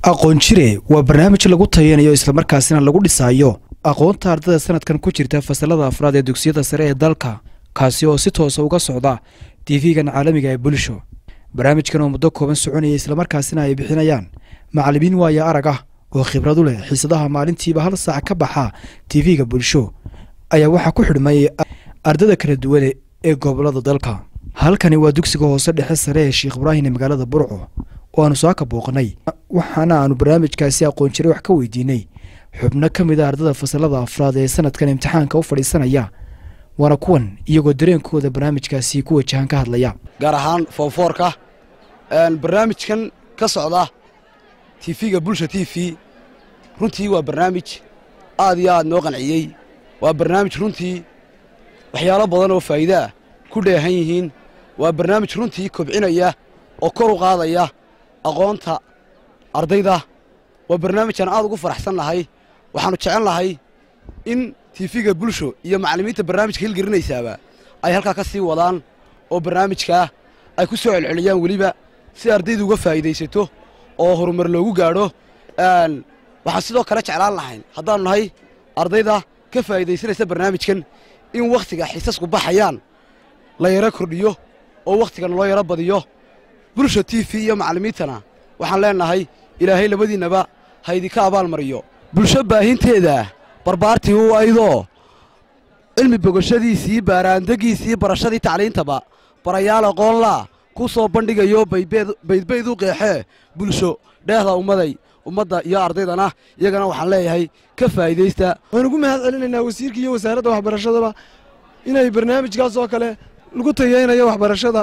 aqoon jire waa barnaamij lagu tayanayo islamarkaasina lagu dhisaayo aqoonta ardada sanadkan ku jirta fasalada afraad ee dugsiyada sare ee dalka kaasi oo si toosa uga socda tv-gan caalamiga ee bulsho barnaamijkan oo muddo kooban soconaya islamarkaasina ay bixinayaan macallimiin waaya arag ah oo khibradu leh xiisadaha maalintiiba hal saac ka baxa tv-ga bulsho ayaa waxaa ku xidhmay ardada kala duwan ee gobolada dalka halkani waa dugsiga hoose dhexe sare ee sheekh ibraahim ee magaalada burco oo aanu soo ka booqnay waxaana aanu barnaamijkaasi aqoon jiray wax ka weydiinay xubno ka mid a ardada fasalada afraad ee sanadkan imtixaanka u fadhiisanaya waana kuwan iyagoo dareenkooda barnaamijkaasi ku wajahan ka hadlaya gaar ahaan foonfoorka barnaamijkan ka socda tv-ga bulsha t v runtii waa barnaamij aad iyo aad noo qanciyey waa barnaamij runtii waxyaalo badan oo faa'iide ah ku dheehan yihiin waa barnaamij runtii kobcinaya oo kor u qaadaya aqoonta ardayda waa barnaamijaan aad ugu faraxsan nahay waxaannu jecel nahay in tiifiga bulsho iyo macallimiinta barnaamijka hilgelinaysaaba ay halkaa ka sii wadaan oo barnaamijkaa ay ku soo celceliyaan weliba si ardaydu uga faa'iidaysato oo horumar loogu gaadho waxaan sidoo kale jeclaan lahayn haddaannu nahay ardayda ka faa'iidaysanaysa barnaamijkan in wakhtiga xiisasku baxayaan la yaro kordhiyo oo wakhtigan loo yaro badiyo bulsha t v iyo macallimiintana waxaan leennahay ilaahay labadiinnaba ha idinka abaalmariyo bulsho baahinteeda barbaartii u aydoo cilmi bogashadiisii baaraandegiisii barashadii tacliintaba barayaal aqoonlaa ku soo bandhigayo baydbayd u qeexee bulsho dheehda ummaday ummadda iyo ardaydana iyagana waxaan leeyahay ka faa'iidaysta waan ugu mahad celinaynaa wasiirka iyo wasaaradda waxbarashadaba inay barnaamijkaas oo kale lagu tayeynayo waxbarashada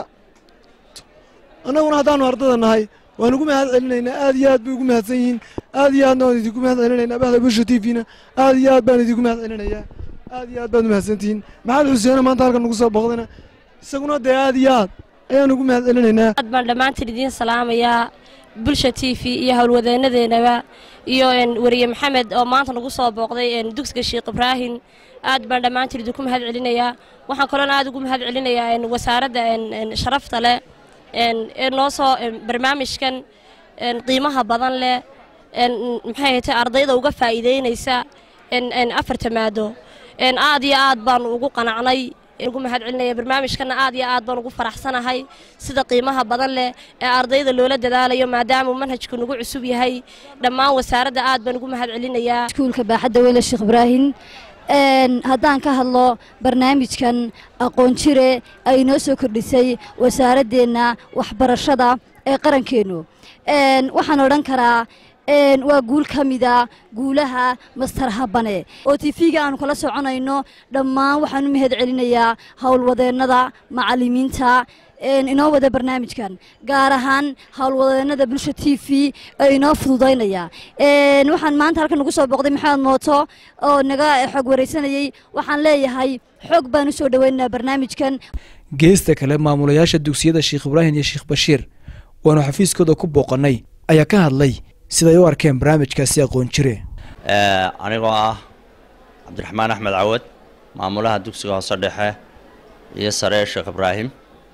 annaguna haddaannu ardada nahay waan ugu mahad celinaynaa aad iyo aad bay ugu mahadsan yihiin aad iyo aadna waan idinku mahad celinaynaa bahda bulsha t v-na aad iyo aad baan idinku mahad celinayaa aad iyo aad baad umahadsantihiin maxamed xuseene maanta halkan nagu soo booqdana isaguna dee aad iyo aad ayaan ugu mahad celinaynaa aad baan dhammaantiin idiin salaamayaa bulsha t v iyo howlwadeenadeenaba iyo weriye maxamed oo maanta nagu soo booqday dugsiga sheekh ibraahim aad baan dhammaantiin idinku mahad celinayaa waxaan kaloona aad ugu mahad celinayaa wasaaradda sharafta leh ee noo soo barnaamijkan qiimaha badan leh maxay haytay ardayda uga faa'iideynaysa afarta maado aad iyo aad baanu ugu qanacnay ugu mahad celinaya barnaamijkana aad iyo aad baan ugu faraxsanahay sida qiimaha badan leh ee ardayda loola dadaalayo maadaamuu manhajku nagu cusub yahay dhammaan wasaaradda aad baan ugu mahad celinayaa iskuulka baaxadda weyla sheekh ibraahim haddaan ka hadlo barnaamijkan aqoon jire ay noo soo kordhisay wasaaraddeenna waxbarashada ee qarankeennu waxaan odhan karaa waa guul ka mida guulaha master habane oo tifiga aanu kala soconayno dhammaan waxaan u mahad celinayaa howlwadeennada macallimiinta inoo wada barnaamijkan gaar ahaan howlwadeennada bulsha t v ee inoo fududaynaya waxaan maanta halkan nagu soo booqday maxamed mooto oo naga xog waraysanayey waxaan leeyahay xog baan u soo dhoweynaynaa barnaamijkan geesta kale maamulayaasha dugsiyada sheekh ibraahim iyo sheekh bashiir waanu xafiiskooda ku booqannay ayaa ka hadlay siday u arkeen barnaamijkaasi aqoon jire anigoo ah cabdiraxmaan axmed cawad maamulaha dugsiga hoose dhexe iyo sare ee sheekh ibraahim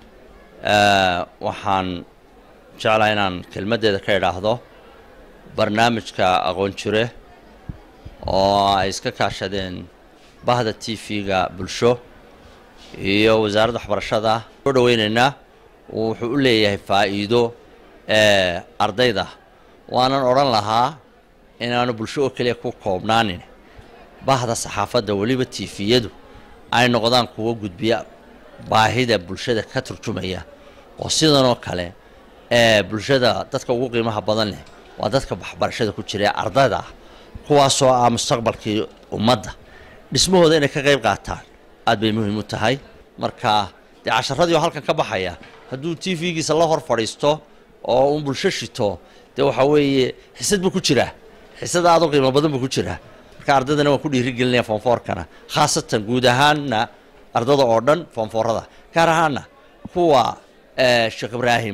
waxaan jeclaha inaan kelmaddeeda ka idhaahdo barnaamijka aqoon jire oo ay iska kaashadeen bahda t v-ga bulsho iyo wasaaradda waxbarashada soo dhoweynaynaa wuxuu u leeyahay faa'iido ardayda waanan odhan lahaa inaanu bulsho oo keliya ku koobnaanin bahda saxaafadda weliba tifiyadu ay noqdaan kuwo gudbiya baahida bulshada ka turjumaya oo sidanoo kale ee bulshada dadka ugu qiimaha badan leh waa dadka waxbarashada ku jira ardayda ah kuwaasoo ah mustaqbalkii ummadda dhismahooda inay ka qayb qaataan aad bay muhiim u tahay marka dee casharadii oo halkan ka baxaya hadduu t v-giisa la hor fadhiisto oo uun bulsho shito dee waxaa weeye xisad buu ku jiraa xisad aad u qiimo badan buu ku jiraa marka ardaydana waan ku dhiirigelinaya foonfoorkana khaasatan guud ahaanna ardada oo dhan foonfoorada gaar ahaana kuwa sheekh ibraahim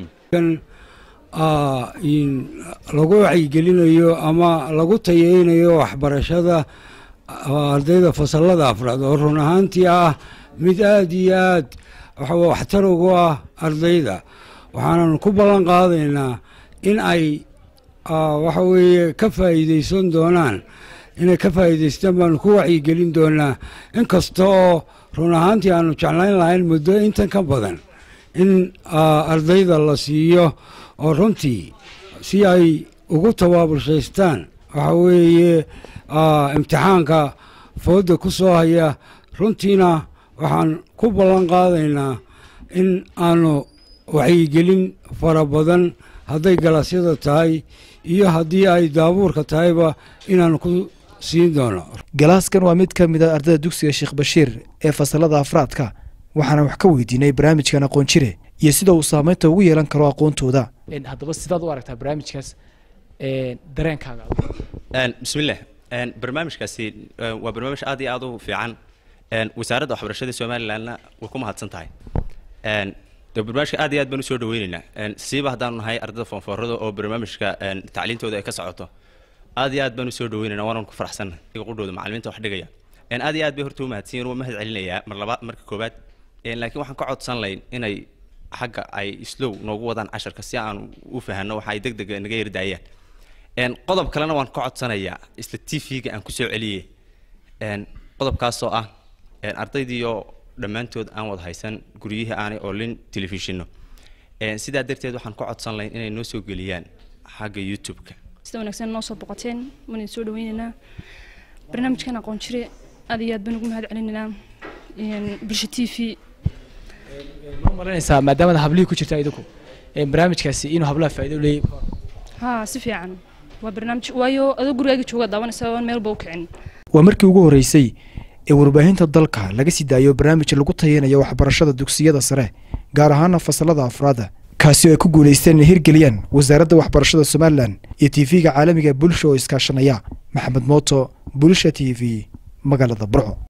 lagu wacyigelinayo ama lagu tayeynayo waxbarashada ardayda fasalada afraad oo run ahaantii ah mid aad iyo aad waxtar ugu ah ardayda waxaanan ku ballan qaadaynaa in ay waxa weeye ka faa'iidaysan doonaan inay ka faa'iidaystaan baanu ku wacyigelin doonaa inkasta oo run ahaantii aanu jeclayn lahayn muddo intan ka badan in ardayda la siiyo oo runtii si ay ugu tabaabulshaystaan waxa weeye imtixaanka fooda ku soo haya runtiina waxaan ku ballan qaadaynaa in aanu wacyigelin fara badan hadday galaasyada tahay iyo haddii ay daabuurka tahayba inaanu ku siin doono galaaskan waa mid ka mid a ardayda dugsiga sheekh bashiir ee fasalada afraadka waxaana wax ka weydiinay barnaamijkan aqoon jire iyo sida uu saameynta ugu yeelan karo aqoontooda haddaba sidaad u aragtaa barnaamijkaas dareenkaaga bismillaah barnaamijkaasi waa barnaamij aad iyo aad u fiican wasaaradda waxbarashada somalilandna way ku mahadsan tahay de barnaamijka aad iyo aad baan usoo dhaweyneynaa siiba haddaanu nahay ardayda foonfoorada oo barnaamijka tacliintooda ay ka socoto aad iyo aad baan usoo dhaweynayna waanaan ku faraxsannahay qudhooda macalimiinta wax dhigaya aad iyo aad bay horta u mahadsan yihin waa mahad celinayaa mar labaad marka koobaad laakiin waxaan ka codsan layn inay xagga ay slow noogu wadaan casharka si aan u fahanno waxa ay deg dega naga yardaayaan qodob kalena waan ka codsanayaa isla t v-ga aan kusoo celiyey qodobkaasoo ah ardaydiioo dhammaantood aan wada haysan guryihii aanay oolin telefishinno sidaa darteed waxaan ka codsan lahayn inay noo soo geliyaan xagga youtube-ka sida wanaagsan noo soo boqoteen waan idin soo dhaweynaynaa barnaamijkan aqoon jire aad iyo aad baan ugu mahad celinaynaa bulsha t v ma malanaysaa maadaamada hablihii ku jirta idinku barnaamijkaasi inuu hablaha faa'iido leeyahay haa si fiican waa barnaamij waayo adoo gurigaaga jooga daawanaysa oon meel ba u kicin waa markii ugu horreysay ee warbaahinta dalka laga sii daayo barnaamij lagu tayanayo waxbarashada dugsiyada sare gaar ahaana fasalada afraada kaasi oo ay ku guulaysteen inay hirgeliyaan wasaaradda waxbarashada somalilan iyo tv-ga caalamiga bulsha oo iskaashanaya maxamed mooto bulsha t v magaalada burco